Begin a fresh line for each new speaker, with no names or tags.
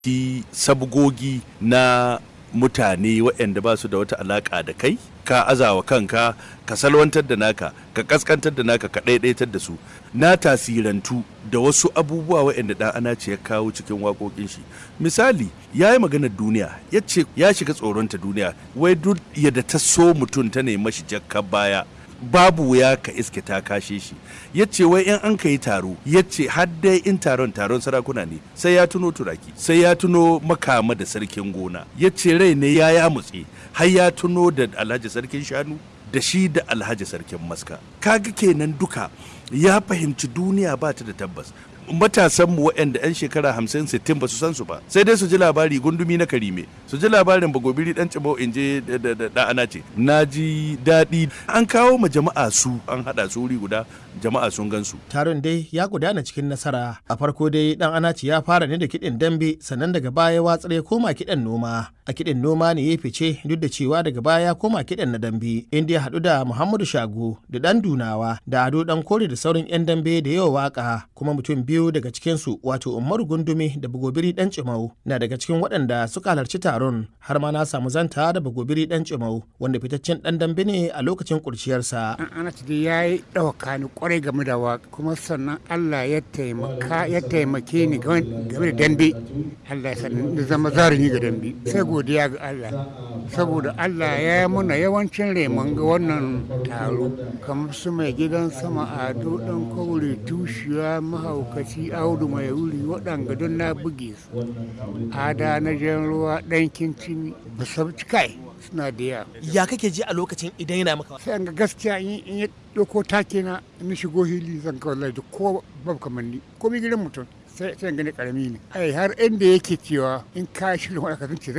ki sabgogi na mutane waɗanda ba su da wata alaƙa da kai ka azawa kanka ka salwantar da naka ka kaskantar da naka ka ɗaiɗaitar da su na tasirantu da wasu abubuwa waɗanda ɗan ana ce ya kawo cikin waƙoƙin shi misali ya yi maganar duniya ya ce ya shiga tsoronta duniya wai duk yadda ta so mutum ta nemi shi jakka baya babu wuya ka iske ta kashe shi ya ce wai in an ka yi taro ya ce dai in taron taron sarakuna ne sai ya tuno turaki sai ya tuno makama da sarkin gona ya ce rai ne ya ya mutse har ya tuno da alhaji sarkin shanu da shi da alhaji sarkin maska kaga kenan duka ya fahimci duniya ba ta da tabbas matasanmu waɗanda 'yan shekara 50-60 ba su san su ba sai dai su ji labari gundumi na karime su ji labarin bagobiri dan cibau in je da ana ce na ji daɗi an kawo ma jama'a su an haɗa su wuri guda jama'a sun gan su
taron dai ya gudana cikin nasara a farko dai dan anaci ya fara ne da kiɗin dambe sannan daga baya watsar ya koma kiɗan noma a kiɗin noma ne ya fice duk da cewa daga baya ya koma kiɗan na dambe inda ya haɗu da muhammadu shago da ɗan dunawa da ado ɗan kore da sauran 'yan dambe da yawa waka kuma mutum biyu daga cikinsu wato umaru gundumi da bagobiri ɗan cimau na daga cikin waɗanda suka halarci taron har ma na samu zanta da bagobiri ɗan cimau wanda fitaccen ɗan dambe ne a lokacin kurciyarsa.
ana ciki ya yi ɗauka ni kwarai game da waka kuma sannan allah ya taimaka ya taimake ni game da dambe allah ya sannan da zama zarumi ga dambe sai godiya ga allah saboda allah ya yi muna yawancin remon ga wannan taro kamar su mai gidan sama ado ɗan kaure tushiya mahaukaci audu mai wuri waɗanga don na buge su ada na jan ruwa ɗankin cini ba sabci kai suna da yawa
ya kake ji a lokacin idan yana maka
sai an ga gaskiya in ya ɗauko take na in shigo hili zan kawo laifi ko babu kamanni ko mi gidan mutum sai sai gani karami ne ai har inda yake cewa in ka shirin wani kasance